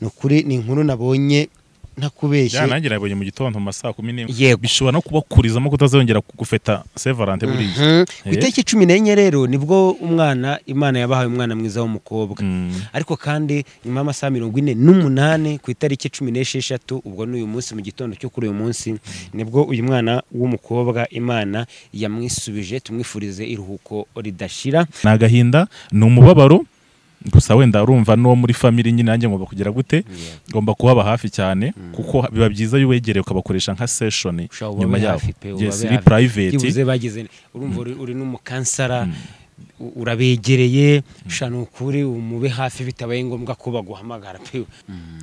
ni ukuri ni inkuru nabonye ntakubeshye byanangira yabonye mu gitondo mu ma saa kumi n'imwe yego bishobora no kubakurizamo kutazongera gufeta sevarante Mhm. buriya ku Eh. itariki cumi n'enye rero nibwo umwana imana yabahaye umwana mwiza w'umukobwa Mm. ariko kandi nyuma y'amasaha mirongo ine n'umunani ku itariki cumi n'esheshatu ubwo ni uyu munsi mu gitondo cyo kuri uyu munsi nibwo uyu mwana w'umukobwa imana yamwisubije tumwifurize iruhuko ridashira ni agahinda ni umubabaro gusa wenda urumva n'uwo muri famili nyine nanjye ngomba kugira gute ngomba kuhaba hafi cyane kuko biba byiza iyo uwegereye ukabakoresha nka seshoni Ushobora ubabe nyuma yabo hafi pe, ubabe yes ni hafi. private byibuze bagize urumva uri- uri n'umukansara u- urabegereye shana ukuri umube hafi bitabaye ngombwa ko baguhamagara pe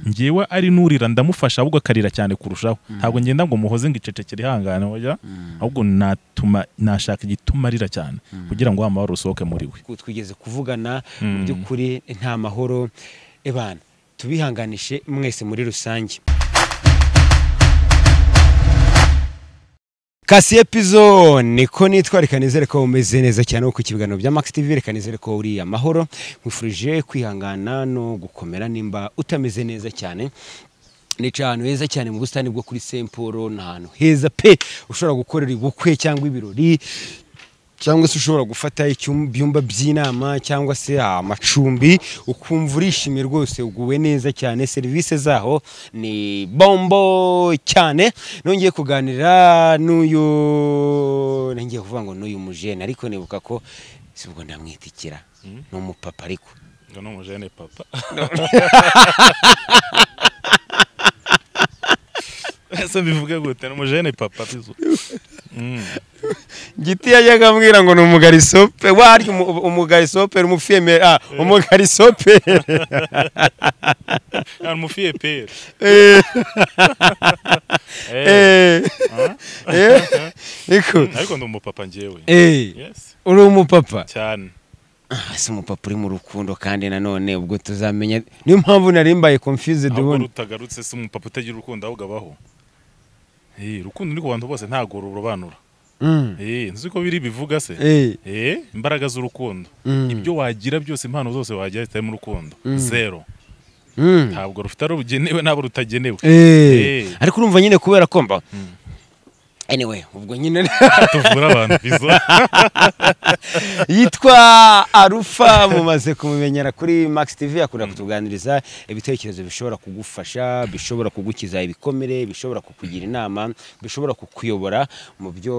ngewe ari n'urira ndamufasha ahubwo akarira cyane kurushaho ntabwo ngenda ngo muhoze ngo icecekere ihangane oya ahubwo natuma nashaka igituma arira cyane kugira ngo wa mabaro usohoke muri we ku- twigeze kuvugana mu Mm. by'ukuri nta mahoro ebana tubihanganishe mwese muri rusange kasiye pizo niko nitwa reka nizere ko umeze neza cyane wo ku kibiganiro bya Max TV reka nizere ko uri amahoro nkwifurije kwihangana no gukomera nimba utameze neza cyane nica ahantu heza cyane mu busitani bwo kuri Semporo ni ahantu heza pe ushobora gukorera ubukwe cyangwa ibirori cyangwa se ushobora gufata icyum- ibyumba by'inama cyangwa se amacumbi ukumva urishimye rwose uguwe neza cyane serivisi zaho ni bombo cyane nongeye kuganira n'uyu nongeye kuvuga ngo n'uyu mujene ariko nibuka ko si ubwo ndamwitikira ni umupapa ariko ngo ni umujene papa ese mbivuge gute ni umujene papa bizu Mm. giti yajyaga ambwira ngo ni umugarisope warya umu- umugarisope umufiyemeri ah umugarisope ari umufiye pere Eh. Eh. Niko. ariko ndi umupapa ngewe Eh. Yes, uri umupapa cyane Ah, si umupapa uri mu rukundo kandi nanone ubwo tuzamenya niyo mpamvu nari mbaye confused ahubwo ubundi rutagarutse si umupapa utagira urukundo ahubwo abaho Eh, urukundo ni ku bantu bose ntabwo rurobanura Mm. Eh, nzi ko biri bivuga se Eh. Eh, imbaraga z'urukundo Mm. ibyo wagira byose impano zose wagira zitari mu rukundo zero Mm. ntabwo rufite abo rugenewe n'abo rutagenewe Eh. Eh. ariko urumva nyine kubera ko mba anyway ubwo nyine tuvura abantu bizo yitwa arufa mumaze kumumenyera kuri max tv akunda kutuganiriza ibitekerezo bishobora kugufasha bishobora kugukiza ibikomere bishobora kukugira inama bishobora kukuyobora mu byo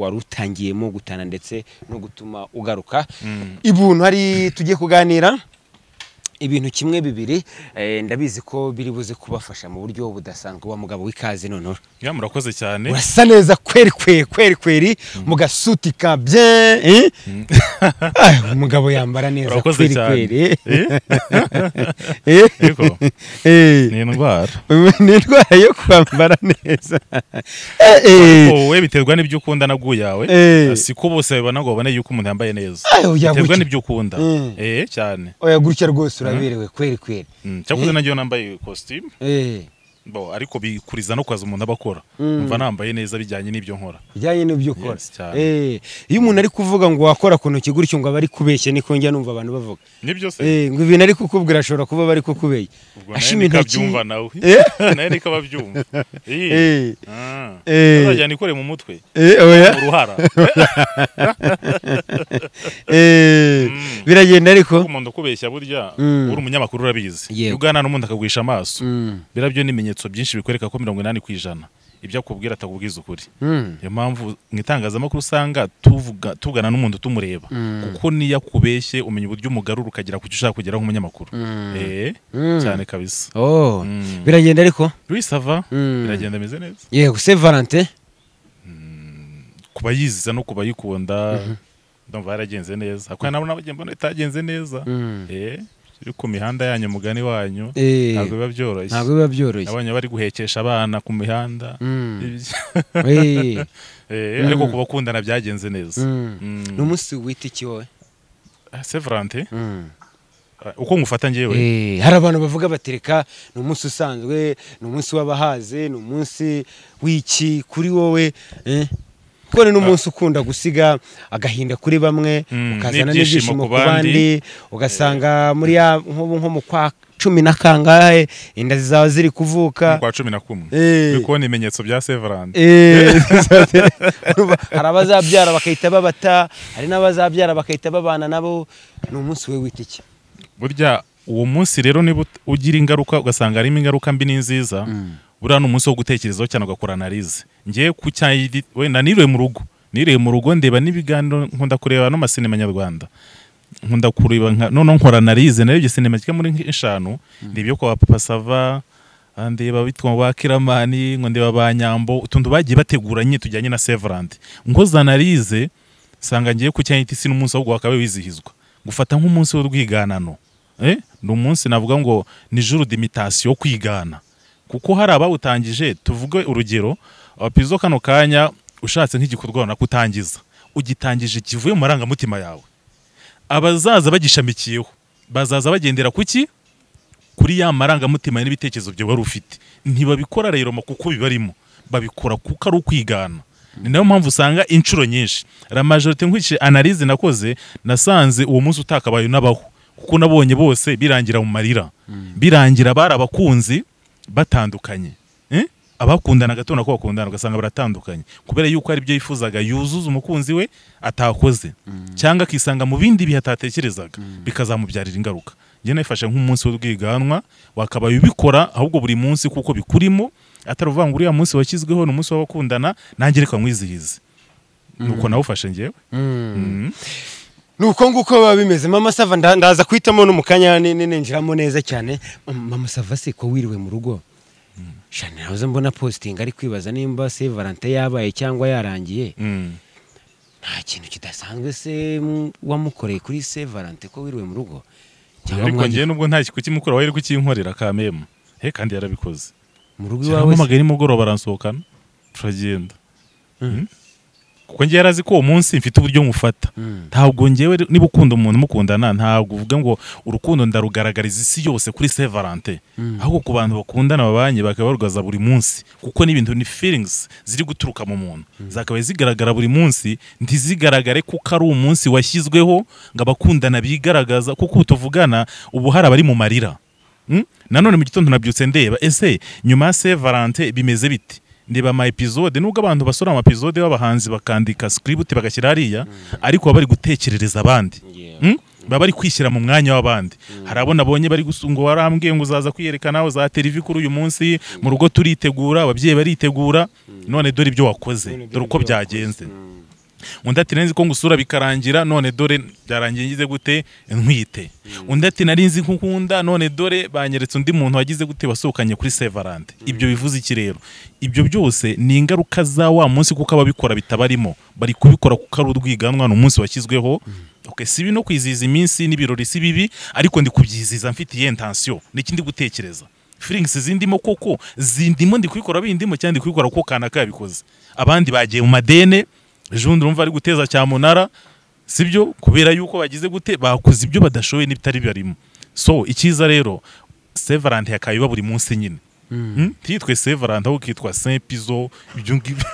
wari utangiyemo gutana ndetse no gutuma ugaruka ibuntu hari tugiye kuganira ibintu kimwe bibiri eh, ndabizi ko biri buze kubafasha mu buryo budasanzwe wa mugabo w'ikaze noneho ya murakoze cyane urasa neza kweri kweri kweri kweri mu gasuti ka bye eh? Ah, umugabo yambara neza Urakoze kweri cyane. kweri Eh? Eh? Yego. Eh. ni indwara ni indwara yo kwambara neza Eh, eh. wowe biterwa n'ibyo ukunda na bwo yawe Eh. si ko bose babibona ngo babone yuko umuntu yambaye neza Ayo, biterwa yabuki. n'ibyo ukunda Mm. eh cyane oya gutya rwose uraberewe kweri kweri Mm, cyakoze nagiye nambaye costume Eh, bo ariko bikuriza no kwaza umuntu aba akora Mm. mva nambaye neza bijyanye n'ibyo nkora bijyanye n'ibyo ukora Yes, cyane. Eh, iyo umuntu ari kuvuga ngo wakora ku ntoki gutyo ngo aba ari kubeshya niko njya numva abantu bavuga nibyo se Eh, ngo ibintu ari kukubwira ashobora kuba bari kukubeshya ubwo nawe ashima niko intoki abyumva nawe Eh? nawe niko aba abyumva Eh. Eh. Ah. Eh. Azajya nikoreye mu mutwe Eh, oya uruhara Eh, Mm. biragenda ariko umuntu ukubeshya burya Mm. uri umunyamakuru urabizi Yego. iyo uganira n'umuntu akagwisha amaso Mm. biriya byo ni ibimenyetso byinshi bikwereka ko mirongo inani ku ijana ibyo akubwira atakubwiza ukuri Mm. niyo mpamvu mu itangazamakuru usanga tuvuga- tuvugana n'umuntu tumureba kuko niyo akubeshye umenya uburyo umugarura ukagera ku cyo ushaka kugeraho nk'umunyamakuru Eh, Mm. cyane kabisa Oh, Mm. biragenda ariko bisava Mm. biragenda ameze neza yego se valentin ku bayiziza no ku bayikunda ndumva yaragenze neza hakwiye nabo n'abagenda mbona itagenze neza Mm. Eh, iri ku mihanda yanyu mugani wanyu Eh, ntabwo biba byoroshye ntabwo biba byoroshye abanya bari guhekesha abana ku mihanda Mm. Ibyo- Eh, Eh, ariko ku bakundana byagenze neza Mm. Mm. ni umunsi wita iki wowe Ah, Severante Mm. ah, uko ngufata njyewe Eh, hari abantu bavuga batereka ni umunsi usanzwe ni umunsi w'abahaze ni umunsi w'iki kuri wowe eh? kuko ni n'umunsi ukunda gusiga agahinda kuri bamwe Mm, ukazana n'ibyishimo n'ibyishimo ku ku bandi ugasanga muri ya nko nko mu kwa cumi na kangahe inda zizaba ziri kuvuka kwa cumi na kumwe Eh. uri kubona ibimenyetso bya severandi Eh, zizatera- Urumva, hari abazabyara bakahita babata hari n'abazabyara bakahita babana nabo ni umunsi we w'itike burya uwo munsi rero niba ut- ugira ingaruka ugasanga harimo ingaruka mbi n'inziza buriya ni umunsi wo gutekerezaho cyane ugakora analize ngewe ku cyayiri wenda niriwe mu rugo niriwe mu rugo ndeba n'ibiganiro nkunda kureba no masinema nyarwanda nkunda kureba nka noneho nkora analize narebye sinema kigera muri nk- eshanu ndeba iyo kwa papa sava ah, ndeba bitwa ba kiramani ngo ndeba ba nyambo utuntu bagiye bateguranye tujyanye na severandi nkoze analize sanga ngiye ku cyayiti si n'umunsi ahubwo wakabaye wizihizwa gufata nk'umunsi w'urwiganano eh? ni umunsi navuga ngo ni juru dimitation yo kwigana kuko hari abawutangije tuvuge urugero abapizo kano kanya ushatse nk'igikorwa runaka utangiza ugitangije kivuye mu marangamutima yawe abazaza bagishamikiyeho bazaza bagendera ku ki kuri ya marangamutima n'ibitekerezo byo wari ufite ntibabikora rero ma kuko bibarimo babikora kuko ari ukwigana ni nayo mpamvu usanga inshuro nyinshi la majorite nkurikije analize nakoze nasanze uwo munsi utakabaye n'abaho kuko nabonye bose birangira mu marira birangira bari abakunzi batandukanye Eh? abakundana gato nako bakundana ugasanga baratandukanye kubera yuko ari byo yifuzaga yuzuza umukunzi we atakoze cyangwa akisanga mu bindi bihe atatekerezaga bikazamubyarira ingaruka njye nayifashe nk'umunsi w'urwiganwa wakabaye ubikora ahubwo buri munsi kuko bikurimo atari uvuga ngo uriya munsi washyizweho ni umunsi w'abakundana nanjye reka nkwizihize nuko nawufashe njyewe Mm. nuko nguko biba bimeze mama sava nda- ndaza kuhitamo no mu kanya ni- ni- ninjiramo neza cyane mama sava se ko wiriwe mu rugo shana nahoze mbona positingi ari kwibaza nimba se valante yabaye cyangwa yarangiye Mm. nta kintu kidasanzwe se mm, wamukoreye kuri se valante ko wiriwe mu rugo cyangwa ariko mwajya njyewe nubwo nta kukimukora wari kukinkorera kamemu he kandi yarabikoze mu rugo iwawe se? arampamagaye nimugoroba aransohokana turagenda Mm. kuko njyewe yarazi ko uwo munsi mfite uburyo mufata Mm. ntabwo njyewe re- niba ukunda umuntu mukundana ntabwo uvuga ngo urukundo ndarugaragariza isi yose kuri Saint Valentin ahubwo ku bantu bakundana babanye bakaba barwaza buri munsi kuko n'ibintu ni feelings ziri guturuka mu muntu zakabaye zigaragara buri munsi ntizigaragare kuko ari umunsi washyizweho ngo abakundana bigaragaza kuko ubu tuvugana ubu hari abari mu marira Mm? nanone mu gitondo nabyutse ndeba ese nyuma ya Saint Valentin bimeze biti ndeba ama episode nubwo abantu basura ama episode b'abahanzi bakandika script bagashyira hariya ariko baba bari gutekerereza abandi Yeah. Mm? baba bari kwishyira mu mwanya w'abandi hari abo nabonye bari gusu- ngo warambwiye ngo uzaza kwiyerekana za televi kuri uyu munsi mu rugo turitegura ababyeyi baritegura none dore ibyo wakoze dore uko byagenze undi ati nari nzi ko ngusura bikarangira none dore byarangiye ngize gute ntwite undi ati nari nzi ko nkunda none dore banyeretse undi muntu wagize gute wasohokanye kuri sevarante ibyo bivuze iki rero ibyo byose ni ingaruka za wa munsi kuko ababikora bitabarimo bari kubikora kuko ari urwiganwa ni umunsi washyizweho okay, si bibi no kwizihiza iminsi n'ibirori si bibi ariko ndi kubyizihiza mfite iyihe ntansiyo n'ikindi gutekereza feelings zindimo koko zindimo ndi kubikora bindimo cyangwa ndi kubikora kuko kanaka yabikoze abandi bagiye mu madene jundi urumva ari guteza cyamunara sibyo kubera yuko bagize gute bakoze ibyo badashoboye n'ibitari barimo so icyiza rero sevarante yakaye iba buri munsi nyine Mm, ntiyitwe sevarante ahubwo kitwa sempizo ibyo ngibyo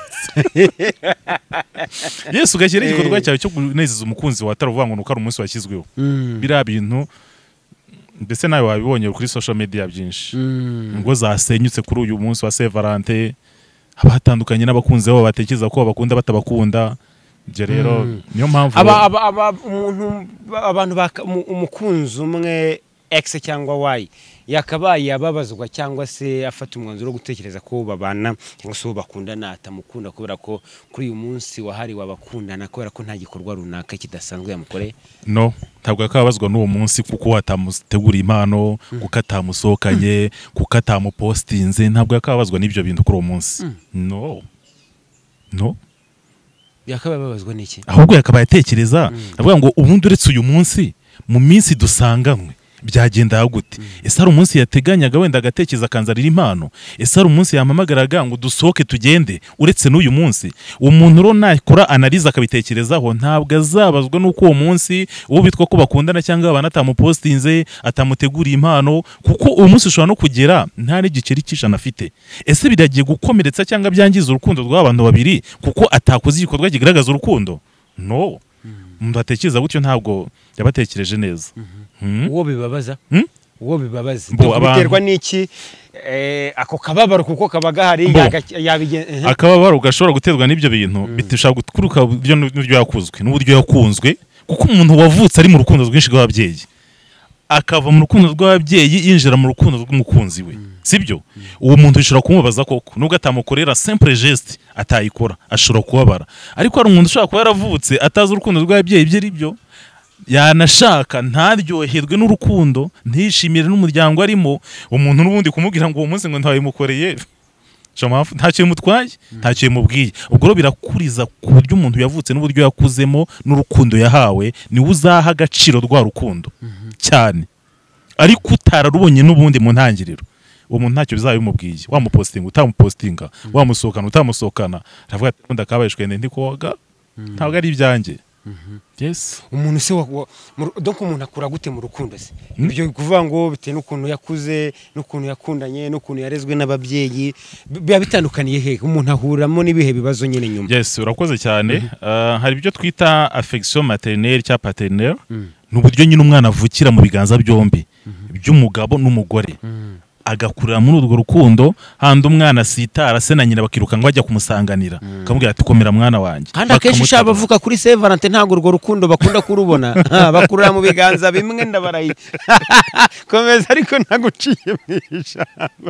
yesu ugashyira igikorwa cyawe cyo kunezeza umukunzi wawe atari uvuga ngo ni uko ari umunsi washyizweho Mm. biriya bintu mbese nawe wabibonye kuri social media byinshi Mm. ngo zasenyutse kuri uyu munsi wa Saint Valentin haba hatandukanye n'abakunzi babo batekereza ko babakunda batabakunda ibyo rero niyo mpamvu Aba- aba- aba- umuntu- ba- abantu baka- umu- umukunzi umwe x cyangwa y yakabaye ababazwa cyangwa se afata umwanzuro wo gutekereza ko babana cyangwa se uwo bakundana atamukunda kubera ko kuri uyu munsi wahariwe abakundana kubera ko nta gikorwa runaka kidasanzwe yamukoreye no ntabwo yakababazwa n'uwo munsi kuko atamuteguriye impano kuko atamusohokanye kuko atamupostinze ntabwo yakababazwa n'ibyo bintu kuri uwo munsi no no yakabaye ababazwa n'iki ahubwo yakabaye atekereza avuga ngo ubundi uretse uyu munsi mu minsi dusanganywe byagenda gute ese hari umunsi yateganyaga wenda agatekereza akanzanira impano ese hari umunsi yampamagaraga ngo dusohoke tugende uretse n'uyu munsi uwo muntu rero nakora analize akabitekerezaho ntabwo azabazwa n'uko uwo munsi uwo bitwa ko bakundana cyangwa abantu atamupostinze atamuteguriye impano kuko uwo munsi ushobora no kugera nta n'igiceri cy'ijana afite ese biragiye gukomeretsa cyangwa byangiza urukundo rw'abantu babiri kuko atakoze igikorwa kigaragaza urukundo no umuntu atekereza gutyo ntabwo yabatekereje neza uwo bibabaza Hmm? uwo bibabaza Bo, abantu- biterwa n'iki eh, ako kababaro kuko kaba gahari Bo. yaga- yabigen- ehe. akababaro gashobora guterwa n'ibyo bintu bishobora guturuka mu buryo n'uburyo yakuzwe n'uburyo yakunzwe kuko umuntu wavutse ari mu rukundo rwinshi rw'ababyeyi akava mu rukundo rw'ababyeyi yinjira mu rukundo rw'umukunzi we sibyo uwo muntu bishobora kumubaza koko nubwo atamukorera simple geste atayikora ashobora kubabara ariko hari umuntu ushobora kuba yaravutse atazi urukundo rw'ababyeyi ibyo ari byo yanashaka ntaryoherwe n'urukundo ntishimire n'umuryango arimo umuntu n'ubundi kumubwira ngo uwo munsi ngo ntabimukoreye Shamafu ntacyo bimutwaye ntacyo bimubwiye ubwo rero birakuriza ku buryo umuntu yavutse n'uburyo yakuzemo n'urukundo yahawe niwe uzaha agaciro rwa rukundo cyane ariko utararubonye n'ubundi mu ntangiriro uwo muntu ntacyo bizaba bimubwiye wamupositinga utamupositinga wamusohokana utamusohokana aravuga ati ubundi akabaye shwende ndi koga ntabwo ari ibyanjye yes umuntu se wa- wa- mu- donc umuntu akura gute mu rukundo se ibyo kuvuga ngo bitewe n'ukuntu yakuze n'ukuntu yakundanye n'ukuntu yarezwe n'ababyeyi bi- biba bitandukaniye hehe umuntu ahuriramo n'ibihe bibazo nyine nyuma yes urakoze cyane Ah, hari ibyo twita affection maternelle cyangwa paternelle ni uburyo nyine umwana avukira mu biganza byombi by'umugabo n'umugore agakurira muri urwo rukundo handi umwana asitara se na nyina bakiruka ngo bajya kumusanganira akamubwira ati komera mwana wanjye kandi akenshi ushaka Bakamutabara. bavuga kuri Saint Valentin ntabwo urwo rukundo bakunda kurubona Ah, bakurura mu biganza bimwe ndabarayi komeza ariko ntaguciye mu ijambo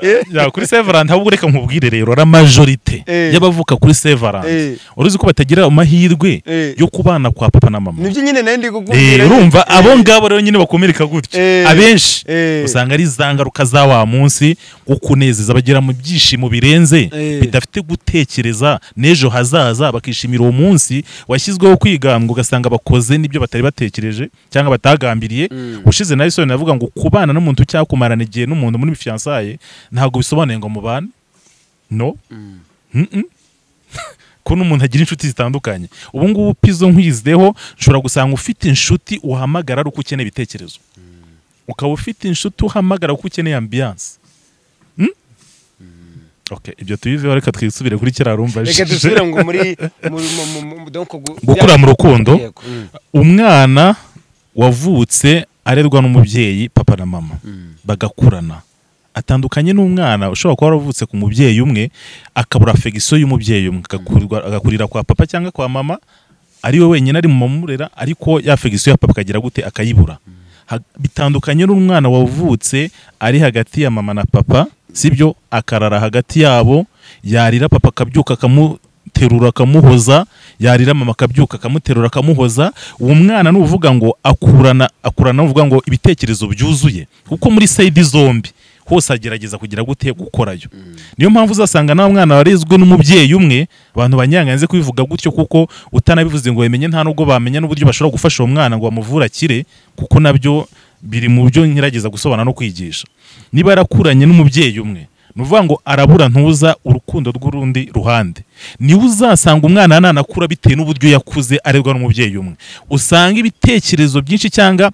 Eh, ya kuri severant ahubwo reka nkubwire rero ari majorite Eh. y'abavuka kuri severant Eh. uruzi ko batagira amahirwe Eh. yo kubana kwa papa na mama nibyo nyine nari ndi Eh, kukubwira urumva abo ngabo rero nyine bakomereka gutyo Eh. abenshi Eh. usanga ari za ngaruka za wa munsi wo kunezeza bagera mu byishimo birenze Eh. bidafite gutekereza n'ejo hazaza bakishimira uwo munsi washyizweho kwigambwa ugasanga bakoze n'ibyo batari batekereje cyangwa batagambiriye ushize na isoni avuga ngo kubana n'umuntu cyangwa kumarana igihe n'umuntu muri fiyansaye ntabwo bisobanuye ngo mubane no Mm-mm. ko n'umuntu agira inshuti zitandukanye ubu ngubu pizo nkwizideho ushobora gusanga ufite inshuti uhamagara ari uko ukeneye ibitekerezo ukaba ufite inshuti uhamagara kuko ukeneye ambiyanse Mm? Okay, ibyo tubiveho reka twisubire kuri kiriya rumva reka dusubire ngo muri muri- mu- mu- mu- donc gu- gukura mu rukundo Yego, mm. umwana wavutse arerwa n'umubyeyi papa na mama bagakurana atandukanye n'umwana ushobora kuba waravutse ku mubyeyi umwe akabura fegisiyo y'umubyeyi umwe agakurirwa- agakurira kwa papa cyangwa kwa mama ari we wenyine ari mu mamurera ariko ya fegisiyo ya papa akagira gute akayibura Ha- bitandukanye n'umwana wavutse ari hagati ya mama na papa sibyo akarara hagati yabo yarira papa akabyuka akamuterura akamuhoza yarira mama akabyuka akamuterura akamuhoza uwo mwana n'uvuga ngo akurana akurana n'uvuga ngo ibitekerezo byuzuye kuko muri sayidi zombi hose agerageza kugira gute gukorayo niyo mpamvu uzasanga nta mwana warezwe n'umubyeyi umwe abantu banyanganze kubivuga gutyo kuko utanabivuze ngo bamenye nta nubwo bamenya n'uburyo bashobora gufasha uwo mwana ngo bamuvure akire kuko nabyo biri mu byo ngerageza gusobanura no kwigisha niba yarakuranye n'umubyeyi umwe ni ukuvuga ngo arabura ntuza urukundo rw'urundi ruhande niwe uzasanga umwana nanakura bitewe n'uburyo yakuze arerwa n'umubyeyi umwe usanga ibitekerezo byinshi cyangwa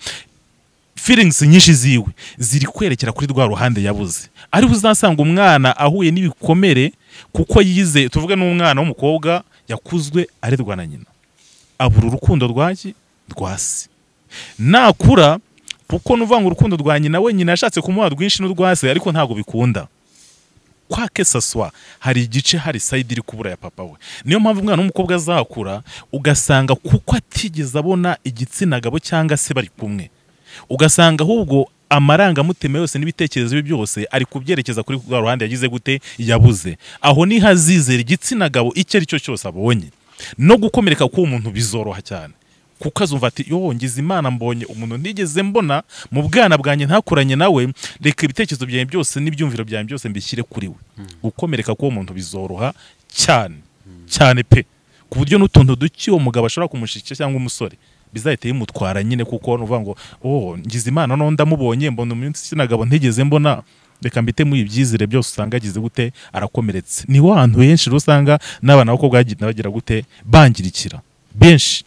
feelings nyinshi ziwe ziri kwerekera kuri rwa ruhande yabuze ariho uzasanga umwana ahuye n'ibikomere kuko yize tuvuge n'umwana w'umukobwa yakuzwe arerwa na nyina abura urukundo rwaki rwa se nakura kuko nuvuga ngo urukundo rwa nyina we nyina yashatse kumuha rwinshi n'urwa se ariko ntabwo bikunda kwa kesaswa hari igice hari sayidi iri kubura ya papa we niyo mpamvu umwana w'umukobwa azakura ugasanga kuko atigeze abona igitsina gabo cyangwa se bari kumwe ugasanga ahubwo amarangamutima yose n'ibitekerezo bye byose ari kubyerekeza kuri rwa ruhande yagize gute yabuze aho niho azizera igitsina gabo icyo ari cyo cyose abonye no gukomereka k'uwo muntu bizoroha cyane kuko azumva ati yo ngize imana mbonye umuntu ntigeze mbona mu bwana bwanjye ntakuranye nawe reka ibitekerezo byanjye byose n'ibyumviro byanjye byose mbishyire kuri we gukomereka k'uwo muntu bizoroha cyane cyane pe ku buryo n'utuntu duke uwo mugabo ashobora kumushikira cyangwa umusore bizahita bimutwara nyine kuko uvuga ngo oh ngize imana no ndamubonye mbona umunsi sinagabo ntigeze mbona reka mbitemo ibyizire byose usanga agize gute arakomeretse ni wa hantu henshi rero usanga n'abana b'abakobwa bagenda bagira gute bangirikira benshi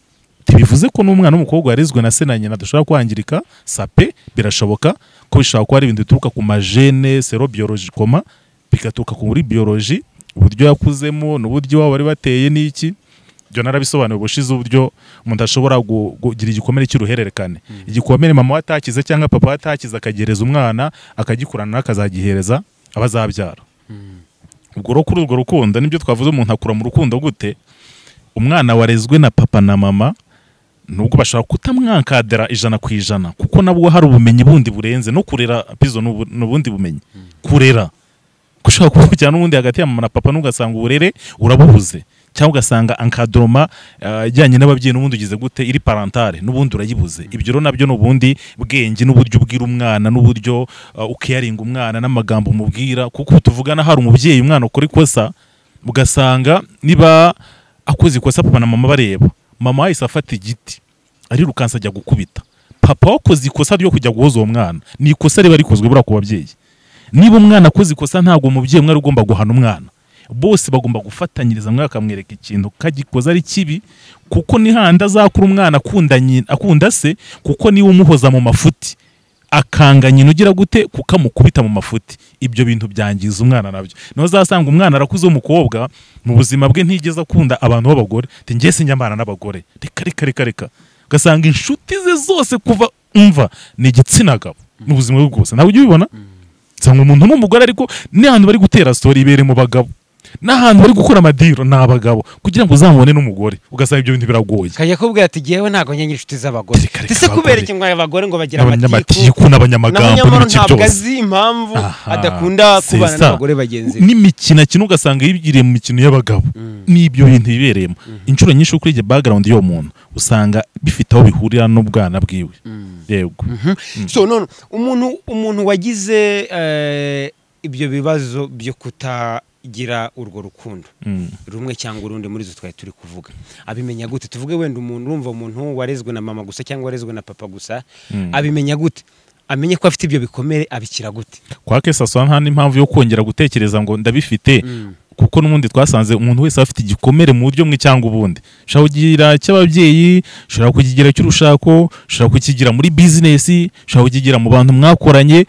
ntibivuze ko n'umwana w'umukobwa warezwe na se na nyina adashobora kwangirika sape birashoboka ko bishobora kuba ari ibintu bituruka ku majene sero biyorojikoma bigaturuka kuri biyoroji uburyo yakuzemo n'uburyo iwabo bari bateye n'iki ibyo narabisobanuye ubushize uburyo umuntu ashobora gu- kugira igikomere cy'uruhererekane igikomere mama we atakize cyangwa papa we atakize akagihereza umwana akagikurana akazagihereza abazabyara ubwo rero kuri urwo rukundo nibyo twavuze umuntu akura mu rukundo gute umwana warezwe na papa na mama nubwo bashobora kutamwankadira ijana ku ijana kuko nabwo hari ubumenyi bundi burenze no kurera pizo ni ubu- ni ubundi bumenyi kurera gushobora kuvugira n'ubundi hagati ya mama na papa n'ugasanga uburere urabubuze cyangwa ugasanga ankadoroma eh, ijyanye n'ababyeyi n'ubundi ugize gute iri parantare n'ubundi urayibuze ibyo rero nabyo ni ubundi bwenge n'uburyo ubwira umwana n'uburyo eh, ukeyaringa umwana n'amagambo umubwira kuko ubu tuvugana hari umubyeyi umwana ukora ikosa ugasanga niba akoze ikosa papa na mama bareba mama yahise afata igiti arirukansa ajya gukubita papa wakoze ikosa ryo kujya guhoza uwo mwana ni ikosa riba rikozwe buriya ku babyeyi niba umwana akoze ikosa ntabwo umubyeyi umwe ari ugomba guhana umwana bose bagomba gufatanyiriza umwe akamwereka ikintu kagikoze ari kibi kuko ni handi azakura umwana akunda nyi- akunda se kuko niwe umuhoza mu mafuti akanga nyina ugira gute kuko amukubita mu mafuti ibyo bintu byangiza umwana nabyo niho uzasanga umwana arakuze w'umukobwa mu buzima bwe ntigeze akunda abantu b'abagore ati njye sinjyambana n'abagore reka reka reka reka ugasanga inshuti ze zose kuva umva ni igitsina gabo mu buzima bwe bwose ntabwo ujya ubibona nsanga umuntu n'umugore ariko n'ahantu bari gutera sitori ibere mu bagabo n'ahantu bari gukora amadiro ni abagabo kugira ngo uzamubone n'umugore ugasanga ibyo bintu biragoye kajya kubwira ati yewe ntabwo nyenyeri inshuti z'abagore Reka, reka, ese kubera abagore. iki mwaye abagore ngo bagira amatiku n'abanyamatiku naho n'abanyamagambo nyamara n'ibiki ntabwo byose azi impamvu Aha, adakunda c'est kubana ça. n'abagore bagenzi be n'imikino akina ugasanga yibwiriye mu mikino y'abagabo n'ibyo bintu bibereyemo inshuro nyinshi ukurije background y'uwo muntu usanga bifite aho bihurira n'ubwana bwiwe yego so none umuntu umuntu wagize eh, ibyo bibazo byo kutagira urwo rukundo Mm. rumwe cyangwa urundi muri zo twari turi kuvuga abimenya gute tuvuge wenda umuntu urumva umuntu warezwe na mama gusa cyangwa warezwe na papa gusa abimenya gute amenye ko afite ibyo bikomere abikira gute kwa kesa swa nta n'impamvu yo kongera gutekereza ngo ndabifite kuko n'ubundi twasanze umuntu wese aba afite igikomere mu buryo bumwe cyangwa ubundi ushobora kugira cy'ababyeyi ushobora kukigira cy'urushako ushobora kukigira muri bizinesi ushobora kukigira mu bantu mwakoranye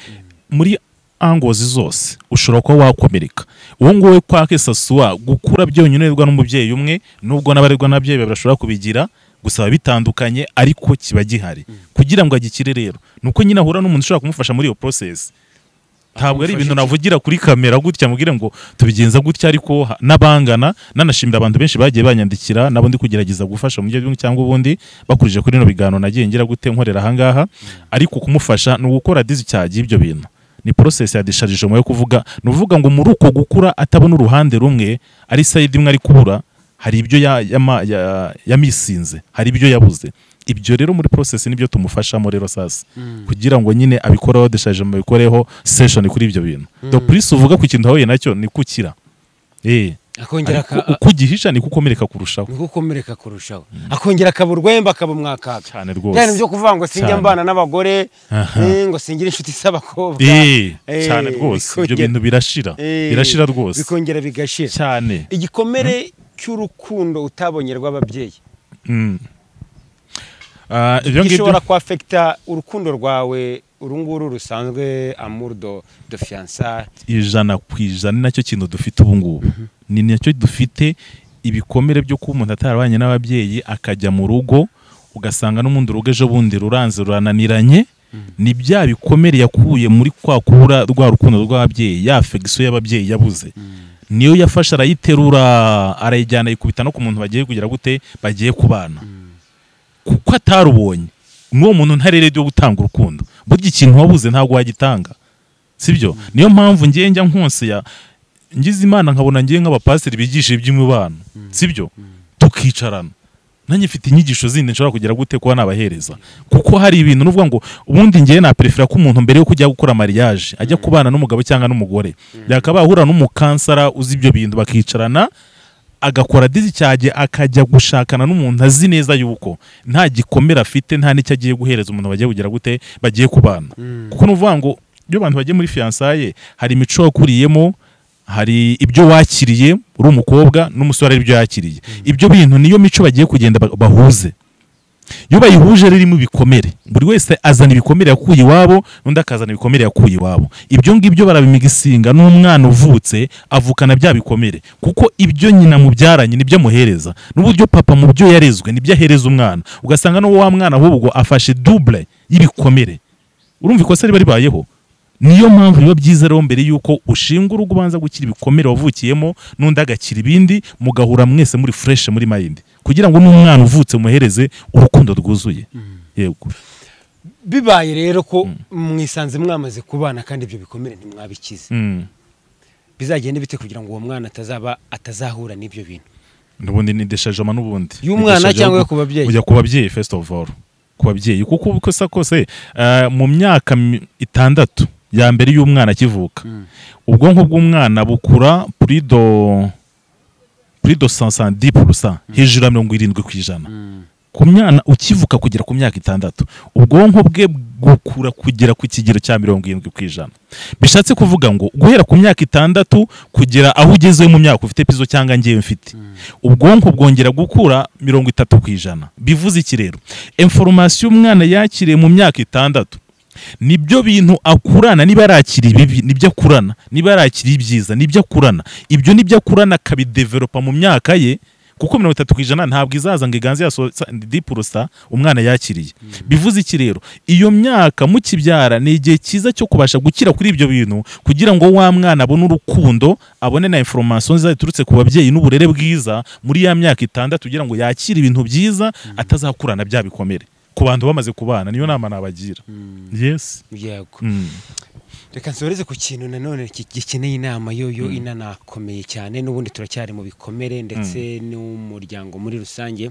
muri angozi zose ushobora kuba wakomereka uwo nguwo kwa kesa swa gukura byonyonerwa n'umubyeyi umwe nubwo n'abarerwa n'ababyeyi babiri bashobora kubigira gusa biba bitandukanye ariko kiba gihari kugira ngo agikire rero ni uko nyine ahura n'umuntu ushobora kumufasha muri iyo porosesi ntabwo ari ibintu navugira kuri kamera gutya mubwire ngo tubigenza gutya ariko ha- n'abangana nanashimira abantu benshi bagiye banyandikira nabo ndi kugerageza gufasha mu buryo bumwe cyangwa ubundi bakurije kuri bino biganiro nagiye ngira gute nkorera ahangaha ariko kumufasha ni ugukora disicyaji y'ibyo bintu ni porosesi ya disharijemo yo kuvuga ni uvuga ngo muri uko gukura atabona uruhande rumwe ari sayidi imwe ari kubura hari ibyo ya- yama- ya- yamisinze hari ibyo yabuze ibyo rero muri process nibyo tumufashamo rero sasa kugira ngo nyine abikoreho deshaje mubikoreho session kuri ibyo bintu do purisi uvuga ku kintu wahuye nacyo ni kukira Eh, akongera ariko aka- uko ugihisha ni kukomereka kurushaho ni gukomereka kurushaho akongera akaba urwembe akaba umwakaga cyane cyane byo rwose kuvuga ngo sinjya Cyane. mbana n'abagore Aha. eh, ngo singire inshuti z'abakobwa Eh, Eh, cyane rwose bikongera- ibyo bintu birashira Eh, birashira rwose bikongera bigashira cyane igikomere cy'urukundo utabonye rw'ababyeyi Mm. Ah, ibyo ngibyo gishobora kwafekita urukundo rwawe uru nguru rusanzwe amour de, de fiança ijana ku ijana ni nacyo kintu dufite ubu ngubu ni nacyo dufite ibikomere byo kuba umuntu atarabanye n'ababyeyi akajya mu rugo ugasanga n'ubundi urugo ejo bundi ruranze rurananiranye ni bya bikomere yakuye muri kwa kubura rwa rukundo rw'ababyeyi ya fegisiyo y'ababyeyi yabuze niyo yafashe arayiterura arayijyana ayikubita no ku muntu bagiye kugira gute bagiye kubana kuko atarubonye n'uwo muntu ntarere ryo gutanga urukundo burya ikintu wabuze ntabwo wagitanga sibyo niyo mpamvu njye njya nkonsera ngize imana nkabona ngiye nk'abapasiteri bigisha iby'imibano sibyo tukicarana nanjye mfite inyigisho zindi nshobora kugira gute kuba nabahereza kuko hari ibintu nuvuga ngo ubundi ngewe naperefera ko umuntu mbere yo kujya gukora mariage ajya kubana n'umugabo cyangwa n'umugore yakabaye ahura n'umukansara uzi ibyo bintu bakicarana agakora dizicyage akajya gushakana n'umuntu azi neza yuko nta gikomere afite nta n'icyo agiye guhereza umuntu bagiye kugira gute bagiye kubana kuko ni ukuvuga ngo iyo abantu bagiye muri fiyansaye hari imico wakuriyemo hari ibyo wakiriye uri umukobwa n'umusore hari ibyo yakiriye ibyo bintu niyo mico bagiye kugenda ba- bahuze iyo bayihuje ririmo ibikomere buri wese azana ibikomere yakuye iwabo n'undi akazana ibikomere yakuye iwabo ibyo ngibyo barabimigisinga n'umwana uvutse avukana bya bikomere kuko ibyo nyina mubyaranye nibyo amuhereza n'uburyo papa mu byo yarezwe nibyo ahereza umwana ugasanga n'uwo wa mwana ahubwo afashe dubure y'ibikomere urumva ikosa riba ribayeho niyo mpamvu biba byiza rero mbere y'uko ushinga urugo ubanza gukira ibikomere wavukiyemo n'undi agakira ibindi mugahura mwese muri fureshe muri mayindi kugira ngo n'umwana uvutse umuhereze urukundo rwuzuye yego bibaye rero ko mwisanze mwamaze kubana kandi ibyo bikomere ntimwabikize Mm. bizagenda bite kugira ngo uwo mwana atazaba atazahura n'ibyo bintu ubundi ni deshajoma n'ubundi Y'umwana Ni deshajoma cyangwa yo ku- ku babyeyi? ujya ku babyeyi first of all ku babyeyi kuko uko usa kose eh, mu myaka mi- itandatu ya mbere y'umwana akivuka ubwonko bw'umwana bukura purido purido sansandi purusa hejuru ya mirongo irindwi ku ijana ku mwana ukivuka kugera ku myaka itandatu ubwonko bwe bukura kugera ku kigero cya mirongo irindwi ku ijana bishatse kuvuga ngo guhera ku myaka itandatu kugera aho ugeze mu myaka ufite pizo cyangwa ngewe mfite ubwonko bwongera gukura mirongo itatu ku ijana bivuze iki rero inforomasiyo umwana yakiriye mu myaka itandatu nibyo bintu akurana niba yarakira ibibi nibyo akurana niba yarakira ibyiza nibyo akurana ibyo nibyo akurana akabidevelopa mu myaka ye kuko mirongo itatu ku ijana ntabwo izaza ngo iganze yasohotse umwana yakiriye bivuze iki rero iyo myaka mukibyara ni igihe cyiza cyo kubasha gukira kuri ibyo bintu kugira ngo wa mwana abone urukundo abone na inforomasiyo nziza ziturutse ku babyeyi n'uburere bwiza muri ya myaka itandatu kugira ngo yakire ibintu byiza atazakurana bya bikomere ku bantu bamaze kubana niyo nama nabagira yes yego Mm. reka nsoreze ku kintu nanone ki- gikeneye inama yoyo inanakomeye cyane n'ubundi turacyari mu bikomere ndetse n'umuryango muri rusange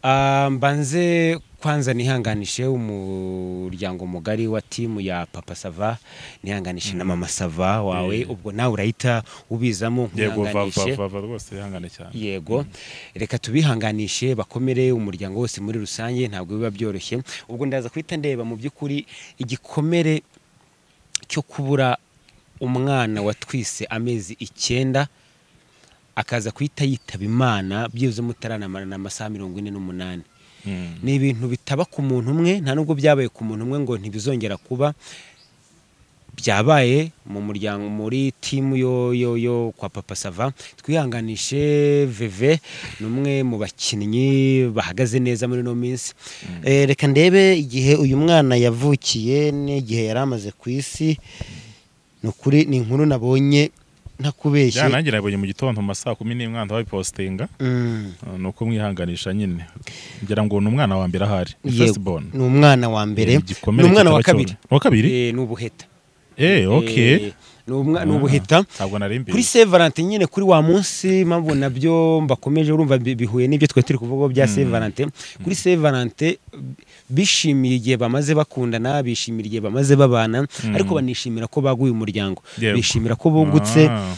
Ah, mbanze kwanza nihanganishe umuryango mugari wa timu ya papa sava nihanganishe na mama sava wawe ubwo nawe urahita ubizamo yego va- nkuhanganishe. va- va- va rwose yihangane cyane yego reka tubihanganishe bakomere umuryango wose muri rusange ntabwo biba byoroshye ubwo ndaza guhita ndeba mu by'ukuri igikomere cyo kubura umwana watwise amezi icyenda akaza guhita yitaba imana byibuze mutaramarana amasaha mirongo ine n'umunani Mm. ni ibintu bitaba ku muntu umwe nta nubwo byabaye ku muntu umwe ngo ntibizongera kuba byabaye mu muryango muri timu yo yo yo kwa papa sava twihanganishe veve ni umwe mu bakinnyi bahagaze neza muri ino minsi Eh, reka ndebe igihe uyu mwana yavukiye n'igihe yari amaze ku isi ni ukuri ni inkuru nabonye ntakubeshye byanangira nabonye mu gitondo mu masaha kumi n'imwe nkanda babipositinga Mm. Uh, ni uko mwihanganisha nyine ngira ngo ni umwana wa mbere ahari ni Yego, first born ni umwana wa mbere Igikomere ni umwana wa kitaba kabiri cyoroshye. Uwa kabiri? Eh, ni ubuheta eh Eh, okay ni umwa- ni Ah, ubuheta ntabwo nari mbizi. kuri Saint Valentin nyine kuri wa munsi mpamvu nabyo mbakomeje urumva bi- bihuye n'ibyo twari turi kuvugaho bya Saint Valentin kuri Saint Valentin bishimiye igihe bamaze bakundana bishimira igihe bamaze babana ariko banishimira ko baguye umuryango Yego. bishimira ko bungutse Ah.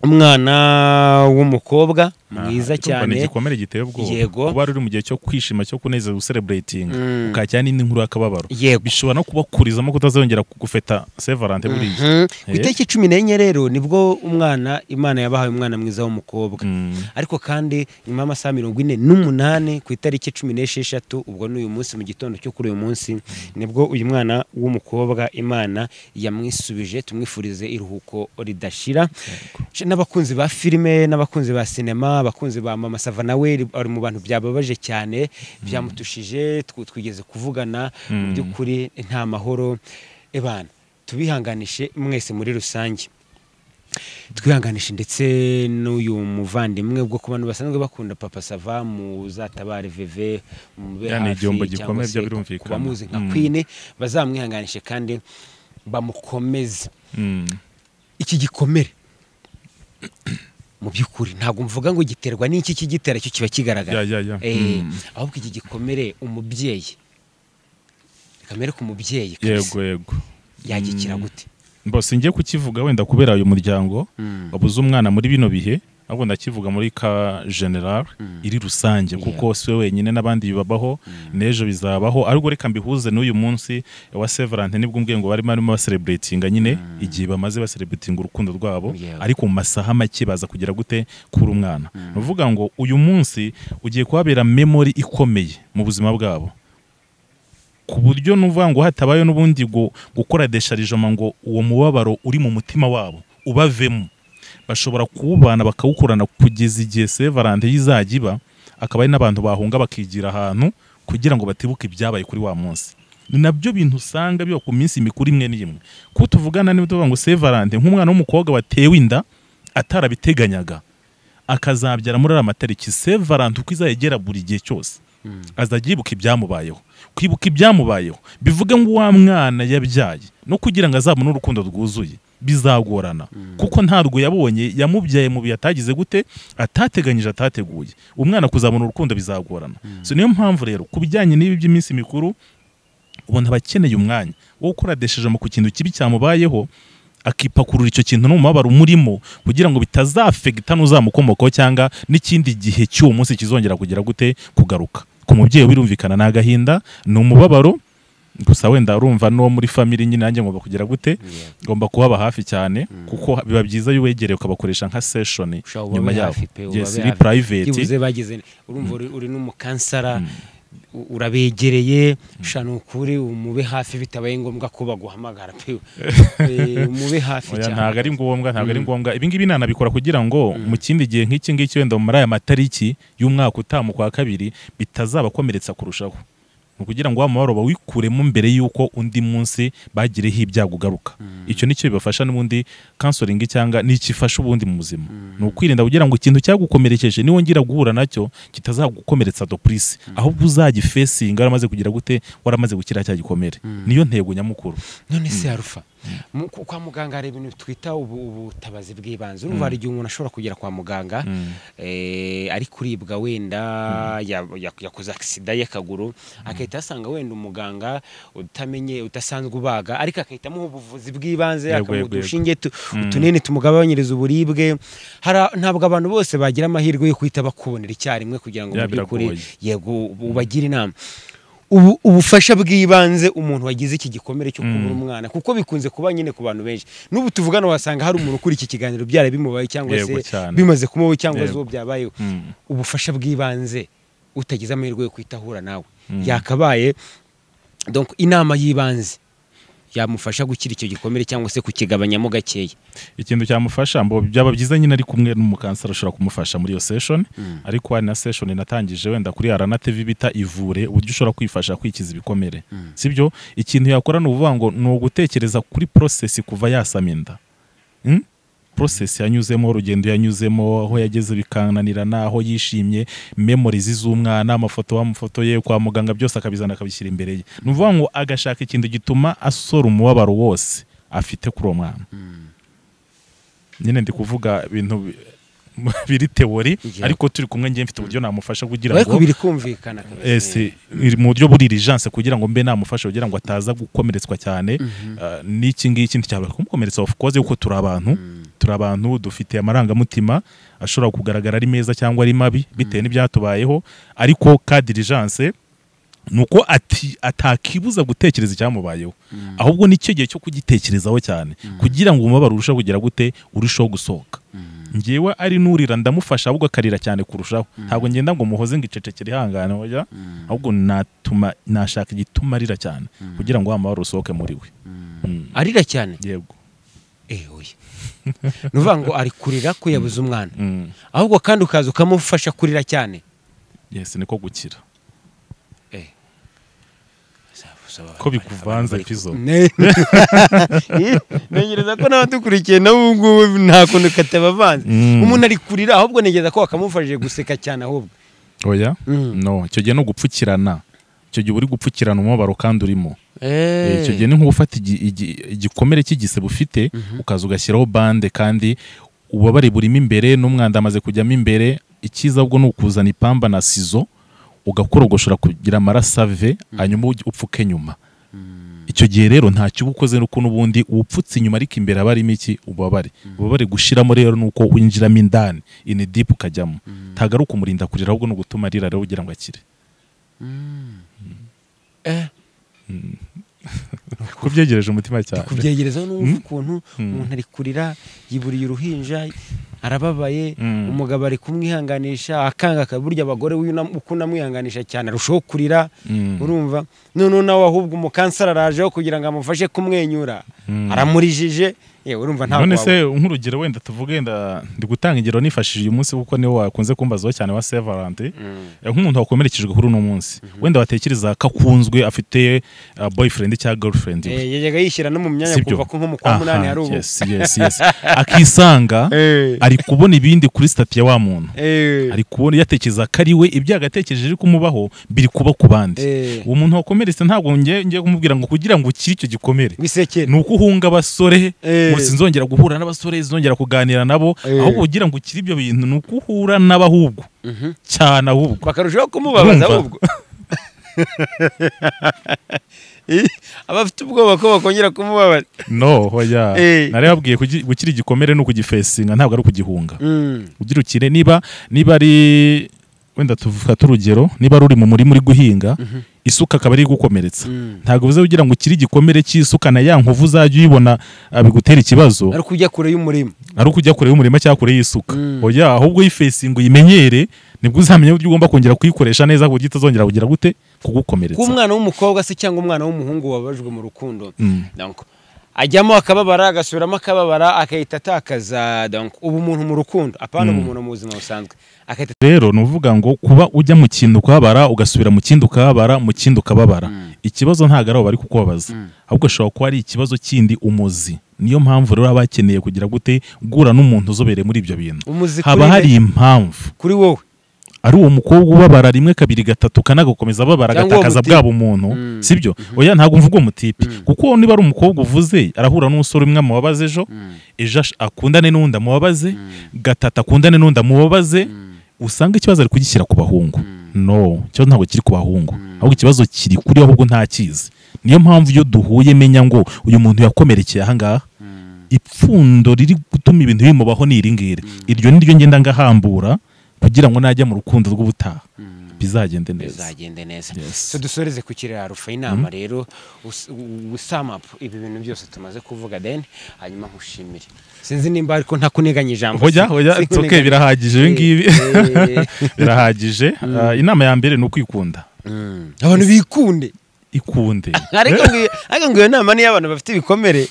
umwana w'umukobwa mwiza Aha, urumva ni cyane igikomere giteye ubwoba Yego. kuba ruri mu gihe cyo kwishima cyo kunezeza gusereburayitinga Mm. ukajya n'indi nkuru y'akababaro Yego. bishobora no kubakurizamo kutazongera kugufeta sevarante buriya Mhm. Eh. ku itariki cumi n'enye rero nibwo umwana imana yabahaye umwana mwiza w'umukobwa Mm. ariko kandi nyuma y'amasaha mirongo ine n'umunani ku itariki cumi n'esheshatu ubwo ni uyu munsi mu gitondo cyo kuri uyu munsi nibwo uyu mwana w'umukobwa imana yamwisubije tumwifurize iruhuko ridashira Je- n'abakunzi ba filime n'abakunzi ba sinema abakunzi ba mama sava nawe ri- ari mu bantu byababaje cyane byamutushije tw- twigeze kuvugana mu Mm. by'ukuri nta mahoro ebana tubihanganishe mwese muri rusange twihanganishe ndetse n'uyu muvandimwe ubwo ku bantu basanzwe bakunda papa sava muzatabare veve mube Ya, ni hafi igihombo cyangwa gikomeye, se byo birumvikana. ku bamuzi nka Mm. kwine bazamwihanganishe kandi bamukomeze Mm. iki gikomere mu by'ukuri ntabwo mvuga ngo giterwa n'iki kigitera cyo kiba kigaragara Ya, ya, ya. Eh, Mm. ahubwo iki gikomere umubyeyi kamere ku mubyeyi kabisa. yego yego yagikira Mm. gute mba singiye kukivuga wenda kubera uyu muryango wabuze umwana muri bino bihe ahubwo ndakivuga muri ka general iri rusange kuko si we wenyine n'abandi bibabaho n'ejo bizabaho ariko reka mbihuze n'uyu munsi wa severante nibwo ubwenge barimo barimo basereburetinga nyine igihe bamaze basereburetinga urukundo rwabo Yeah. ariko mu masaha make baza kugira gute kuri umwana ni ukuvuga ngo uyu munsi ugiye kuhabera memori ikomeye mu buzima bwabo ku buryo n'uvuga ngo hatabayeho n'ubundi ngo gukora desharijoma ngo uwo mubabaro uri mu mutima wabo ubavemo bashobora kuwubana bakawukorana kugeza igihe sevarante y'izajya iba akaba ari n'abantu bahunga bakigira ahantu kugira ngo batibuke ibyabaye kuri wa munsi ni nabyo bintu usanga biba ku minsi mikuru imwe n'imwe ko tuvugana niba tuvuga ngo sevarante nk'umwana w'umukobwa watewe inda atarabiteganyaga akazabyara muri ariya matariki sevarante uko izagera buri gihe cyose azajya yibuka ibyamubayeho kwibuka ibyamubayeho bivuge ngo wa mwana yabyaye no kugira ngo azabone urukundo rwuzuye bizagorana kuko ntabwo yabonye yamubyaye mu bihe atagize gute atateganyije atateguye umwana kuzabona urukundo bizagorana so niyo mpamvu rero ku bijyanye n'ibi by'iminsi mikuru ubona abakeneye umwanya wo gukoradesheje mu ku kintu kibi cyamubayeho akipakurura icyo kintu n'umubabaro umurimo kugira ngo bitazafegita n'uzamukomokaho cyangwa n'ikindi gihe cy'uwo munsi kizongera kugira gute kugaruka ku mubyeyi birumvikana ni agahinda ni umubabaro gusa wenda urumva n'uwo muri famili nyine nanjye ngomba kugira gute ngomba kuhaba hafi cyane kuko biba byiza iyo uwegereye ukabakoresha nka seshoni Ushobora nyuma ubabe yabo hafi pe, yes ubabe iri hafi. private byibuze bagize urumva uri, uri n'umukansara u- urabegereye sha ni ukuri umube hafi bitabaye ngombwa ko baguhamagara pe Eh, umube hafi Oya, cyane ntabwo ari ngombwa ntabwo ari ngombwa ibi ngibi nanabikora kugira ngo mu kindi gihe nk'iki ngiki wenda muri aya matariki y'umwaka utaha mu kwa kabiri bitazabakomeretsa kurushaho ni ukugira ngo wa mubabaro bawikuremo mbere y'uko undi munsi bagireho ibyago ugaruka icyo ni cyo bibafasha n'ubundi kansoringi cyangwa n'ikifasha ubundi mu buzima ni ukwirinda kugira ngo ikintu cyagukomerekeje niwongera guhura nacyo kitazagukomeretsa dopurisi ahubwo uzagifesinga waramaze kugira gute waramaze gukira cya gikomere niyo ntego nyamukuru none se harufa mu- ku- kwa muganga hari ibintu twita ubu- ubutabazi bw'ibanze urumva hari igihe umuntu ashobora kugera kwa muganga eh, ari kuribwa wenda ya- ya- yakoze agisida y'akaguru agahita asanga wenda umuganga utamenye udasanzwe ubaga ariko agahita amuha ubuvuzi bw'ibanze Yego, akamuha yego, yego. udushinge tu- utunini tumugabanyiriza uburibwe Hara- ntabwo abantu bose bagira amahirwe yo kuhita bakubonera icyarimwe kugira ngo mu Ya, by'ukuri biragoye. yego ubagire inama ubu ubufasha bw'ibanze umuntu wagize iki gikomere cyo kubura umwana kuko bikunze kuba nyine ku bantu benshi n'ubu tuvugana wasanga hari umuntu ukuri iki kiganiro byara bimubaye cyangwa se Yego, cyane. bimaze kumubaho cyangwa se Yego. uwo byabayeho Mm. ubufasha bw'ibanze utagize amahirwe yo kuhita ahura nawe yakabaye donc inama y'ibanze yamufasha gukira icyo gikomere cyangwa se kukigabanyamo gakeya ikintu cyamufasha mbo byaba byiza nyine ari kumwe n'umukansara ushobora kumufasha muri iyo session ariko hari na session natangije wenda kuri arana tv bita ivure uburyo ushobora kwifasha kwikiza ibikomere sibyo ikintu yakora ni ukuvuga ngo ni ugutekereza kuri process kuva yasama inda Mm? process yanyuzemo urugendo yanyuzemo aho yageze bikananirana aho yishimye memories z'umwana amafoto amafoto ye kwa muganga byose akabizana akabishyira imbere ye ni ukuvuga ngo agashaka ikintu gituma asora umubabaro wose afite kuri uwo mwana nyine ndi kuvuga ibintu bi- biri teori Yeah. ariko turi kumwe ngiye mfite uburyo namufasha kugira ariko ngo biri kumvikana Eh, si- iri mu buryo buri irijanse kugira ngo mbe namufasha kugira ngo ataza gukomeretswa cyane Ah, n'iki ngiki nticyabura kumukomeretsa of course kuko turi abantu turi abantu dufite amarangamutima ashobora kugaragara ari meza cyangwa ari mabi bitewe n'ibyatubayeho ariko ka dirijanse ni uko ati atakibuza gutekereza icyamubayeho ahubwo nicyo gihe cyo kugitekerezaho cyane kugira ngo umubabaro urusheho kugira gute urusheho gusohoka ngewe ari n'urira ndamufasha ahubwo akarira cyane kurushaho ntabwo ngenda ngo muhoze ngo icecekere ihangane oya ahubwo natuma nashaka igituma arira cyane kugira ngo wa mubabaro usohoke muri we Mm. arira cyane yego eh oya ni ukuvuga ngo ari kurira ko yabuze umwana Mm. ahubwo kandi ukaza ukamufasha kurira cyane yes niko gukira Eh. ko bikuvanze pizo Ne- ntegereza ko nawe dukurikiye na ubu ngubu nta kuntu katabavanze Mm. umuntu ari kurira ahubwo ntegereza ko wakamufashije guseka cyane ahubwo oya Mm. no icyo gihe ni ugupfukirana icyo gihe uba uri gupfukirana umubabaro kandi urimo Eh, icyo gihe Eh. ni nk'ufata igi- igi- igikomere cy'igisebe ufite ukaza ugashyiraho bande kandi ububabare burimo imbere n'umwanda amaze kujyamo imbere icyiza ahubwo ni ukuzana ipamba na sizo ugakorogoshora kugira amaraso ave hanyuma ujye upfuke nyuma icyo gihe rero nta kiba ukoze nuko n'ubundi upfutse inyuma ariko imbere aba arimo iki ububabare ububabare gushiramo rero ni uko winjiramo indani ini dipu ukajyamo ntabwo ari ukumurinda kurira ahubwo ni ugutuma arira rero kugira ngo akire kubyegereje umutima cyane kubyegereza n'umva ukuntu umuntu ari kurira yiburiye uruhinja arababaye Mm. umugabo ari kumwihanganisha akanga burya abagore w'una- uko unamwihanganisha cyane arushaho kurira Mm. urumva noneho nawe ahubwo umukanseri arajeho kugira ngo amufashe kumwenyura Mm. aramurijije yewe urumva ntabwo none waba- se nk'urugero wenda tuvuge wenda ndi gutanga ingero nifashishije uyu munsi kuko niwo wakunze kumbazaho cyane wa sevarante nk'umuntu wakomerekejwe kuri uno munsi wenda watekereza ko akunzwe afite uh, boyfriend cyangwa girlfriend we. Eh, yajyaga yishyira no mu myanya Sibyo? kuva ko nko mu kwa munani Aha, hari ubu yes, yes, yes. akisanga Eh. ari kubona ibindi kuri sitati ya wa muntu Eh. ari kubona yatekereza ko ari we ibyago yatekereje biri kumubaho biri kuba ku bandi Eh. uwo muntu wakomeretse ntabwo ngiye ngiye kumubwira ngo kugira ngo ukire icyo gikomere bisekera ni uko uhunga abasore Eh. ngo sinzongera guhura n'abasore sinzongera kuganira nabo Eh. ahubwo kugira ngo ukire ibyo bintu ni uko uhura n'abahubwo cyane ahubwo bakarushaho kumubabaza Urumva? ahubwo Eh, aba afite ubwoba ko bakongera kumubabaza no hoya Eh. nari babwiye kugi- gukira igikomere ni ukugifesinga ntabwo ari ukugihunga Mm. ugira ukire niba niba ari wenda tufate urugero niba ruri mu murima uri guhinga isuka akaba ari igukomeretsa Mm. ntabwo bivuze kugira ngo ukire igikomere cy'isuka na ya nkovu uzajya uyibona ah, bigutere ikibazo ariko ujya kure y'umurima ari uko ujya kure y'umurima cyangwa kure y'isuka Mm. oya ahubwo uyifesinga uyimenyere nibwo uzamenya uburyo ugomba kongera kuyikoresha neza ku buryo itazongera kugira gute kuba kugukomeretsa umwana w'umukobwa se cyangwa umwana w'umuhungu wabajwe mu rukundo Mm. donc ajyamo akababara agasubiramo akababara agahita atakaza donc ubu umuntu mu rukundo apana ubu umuntu mu buzima busanzwe agahita rero ni ukuvuga ngo kuba ujya mu kintu ukababara ugasubira mu kindi ukababara mu kindi ukababara ikibazo ntabwo ari abo bari kukubabaza ahubwo ashobora kuba ari ikibazo kindi umuzi niyo mpamvu rero baba bakeneye kugira gute guhura n'umuntu uzobereye muri ibyo bintu Umuzi kuri haba nde? hari impamvu kuri wowe ari uwo mukobwa ubabara rimwe kabiri gatatu kanagakomeza ababara Cyangwa uwo agatakaza mutipe. bwaba umuntu sibyo oya ntabwo mvuga uwo mutipe kuko niba ari umukobwa uvuze arahura n'umusore umwe amubabaza ejo ejo ash- akundane n'undi amubabaze gatatu akundane n'undi amubabaze usanga ikibazo ari kugishyira ku bahungu no ikibazo ntabwo kiri ku bahungu ahubwo ikibazo kiri kuri we ahubwo ntakizi niyo mpamvu iyo duhuye menya ngo uyu muntu yakomerekeye ahangaha ipfundo riri gutuma ibintu bimubaho ni iri ngiri iryo ni ryo ngenda ngahambura kugira ngo najya mu rukundo rw'ubutaha bizagende neza bizagende neza Yes. so dusoreze ku kiraro rufa inama rero us- u- usamapu ibi bintu byose tumaze kuvuga then hanyuma nkushimire sinzi nimba ariko nta kuniganyi ijambo hoya hoya Sinkuniganya. it's okay birahagije ibi ngibi Eh, eh. birahagije Ah, inama ya mbere ni ukwikunda Mm. abantu bikunde ikunde ariko ngiyo- ariko ngo iyo nama ni iy'abantu bafite ibikomere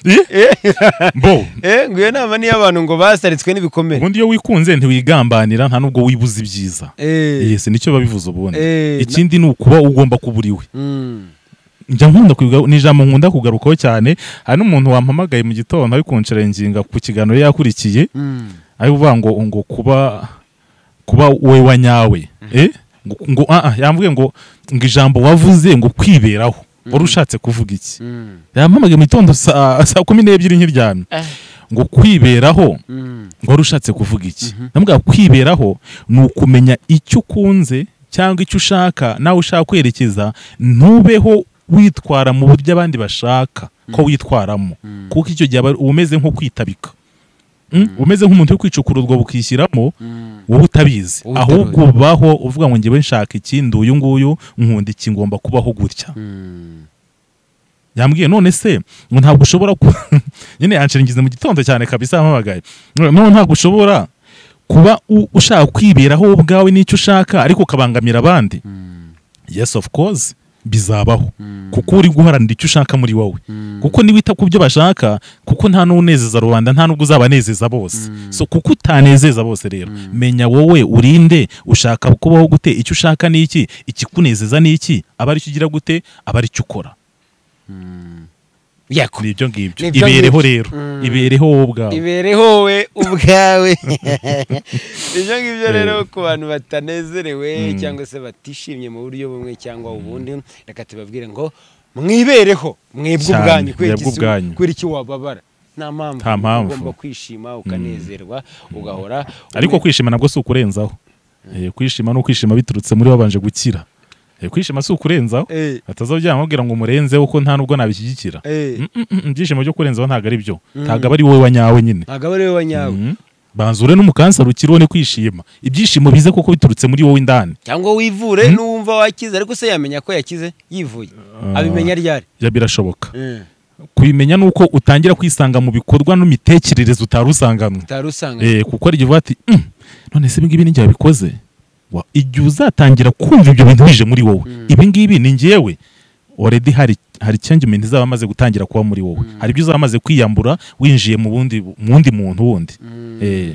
bo Eh, ngo iyo nama ni iy'abantu ngo basaritswe n'ibikomere ubundi iyo wikunze ntiwigambanira nta nubwo wibuza ibyiza Eh. yesi nicyo biba bivuze ubundi Eh, ikindi ni ukuba ugomba kuba uri we Mm. njya nkunda kubiga- ni ijambo nkunda kugarukaho cyane hari n'umuntu wampamagaye mu gitondo ari kunsherenginga ku kiganiro yakurikiye Mm. ari kuvuga ngo ngo kuba kuba we wa nyawe eh ngo, ngo ah, ah, yambwiye ngo ngo ijambo wavuze ngo kwiberaho wari ushatse kuvuga iki Mm. yampamagaye mu gitondo saa saa kumi n'ebyiri nkiryamye Eh. ngo kwiberaho Mm. ngo wari ushatse kuvuga iki namubwira kwiberaho ni ukumenya icyo ukunze cyangwa icyo ushaka nawe ushaka kwerekeza ntubeho witwara mu buryo abandi bashaka ko witwaramo kuko icyo gihe aba uba umeze nko kwitabika Mm? Uba umeze nk'umuntu uri kwicukura urwo bukishyiramo wowe utabizi Wowe ahubwo baho uvuga ngo njyewe nshaka iki ndi uyu nguyu nkunda iki ngomba kubaho gutya yambwiye none se ngo ntabwo ushobora ku nyine yanshiringiza mu gitondo cyane kabisa yampamagaye none ntabwo ushobora kuba u- ushaka kwiberaho wowe ubwawe n'icyo ushaka ariko ukabangamira abandi yes of course bizabaho kuko uri guharanira icyo ushaka muri wowe kuko niwita ku byo bashaka kuko nta n'unezeza rubanda nta n'ubwo uzabanezeza bose so kuko utanezeza bose rero menya wowe urinde ushaka kubaho gute icyo ushaka ni iki ikikunezeza ni iki aba ari cyo ugira gute aba ari cyo ukora yako ni ibyo ngibyo Ni ibyo ibereho ngibyo. rero Mm. ibereho wowe ubwawe ibereho wowe ubwawe ibyo ngibyo rero ku bantu batanezerewe cyangwa se batishimye mu buryo bumwe cyangwa ubundi reka tubabwire ngo mwibereho mwebwe Cyane, ubwanyu kubera mwebwe iki si- ubwanyu. kubera iki wababara nta mpamvu Nta mpamvu. ugomba kwishima ukanezerwa ugahora ariko kwishima nabwo si ukurenzaho Eh, kwishima ni ukwishima biturutse muri wabanje gukira Eh, kwishima si ukurenzaho Eh, atazajya amubwira ngo umurenzeho kuko nta nubwo nabishyigikira eh, Mm, mm, mm, ibyishimo byo kurenzaho ntabwo ari byo Mm. ntabwo aba ari wowe wanyawe nyine ntabwo aba ari we wanyawe Mm. banzure n'umukansara ukiriho ni kwishima ibyishimo bize kuko biturutse muri wowe indani cyangwa wivure n'uwumva wakize ariko se yamenya ko yakize yivuye abimenya ryari Ya birashoboka Eh, kubimenya ni uko utangira kwisanga mu bikorwa n'imitekerereze utari usanganwe utari usanga Eh, kuko ari uvuga ati "Mm, none se ibi ngibi ni njye wabikoze Wa- igihe uzatangira kumva ibyo bintu bije muri wowe Mm. ibi ngibi ni njyewe already hari hari changement izaba amaze gutangira kuba muri wowe hari ibyo uzaba amaze kwiyambura winjiye mu bundi mu wundi muntu wundi Mm. Eh,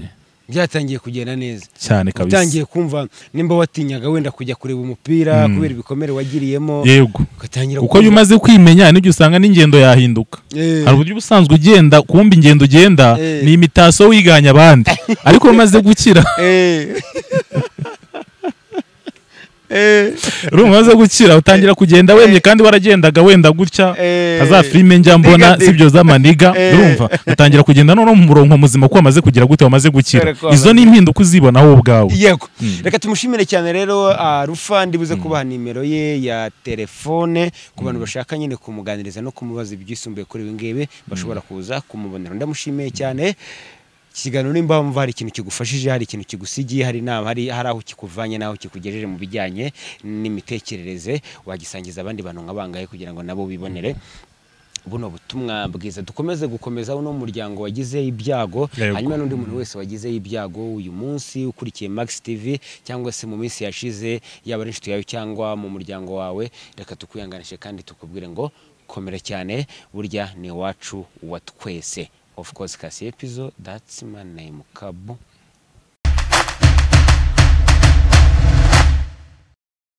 byatangiye kugenda neza cyane kabisa utangiye kumva nimba watinyaga wenda kujya kureba umupira Mm. kubera ibikomere wagiriyemo yego ugatangira uko iyo umaze kwimenya nibyo usanga n'ingendo yahinduka Eh, hari uburyo ubusanzwe ugenda kumva ingendo ugenda Eh. ni imitaso wiganya abandi ariko iyo umaze gukira eh. Eh, iyo umaze gukira utangira kugenda wemye kandi waragendaga wenda gutya eh. nka za filime njya mbona Diga, sibyo z'amaniga Eh. urumva utangira kugenda noneho mu murongo muzima ko wamaze kugira gute wamaze gukira Dore ko izo ni impinduka uzibona wowe ubwawe yego reka tumushimire cyane rero ah, rufa ndibuze kubaha nimero ye ya telefone ku bantu bashaka nyine kumuganiriza no kumubaza ibyisumbuye kuri ibi ngibi bashobora kuza kumubonera ndamushimiye cyane ikiganiro nimba wumva hari ikintu kigufashije hari ikintu kigusigiye hari inama hari hari aho kikuvanye n'aho kikugejeje mu bijyanye n'imitekerereze wagisangiza abandi bantu nka bangahe kugira ngo nabo bibonere buno butumwa bwiza dukomeze gukomeza uno muryango wagizeho ibyago Yego. hanyuma n'undi muntu wese wagizeho ibyago uyu munsi ukurikiye max tv cyangwa se mu minsi yashize yaba ari inshuti yawe cyangwa mu muryango wawe reka tukwihanganishe kandi tukubwire ngo komera cyane burya ni iwacu wa twese of course kasi episode that's my name kabu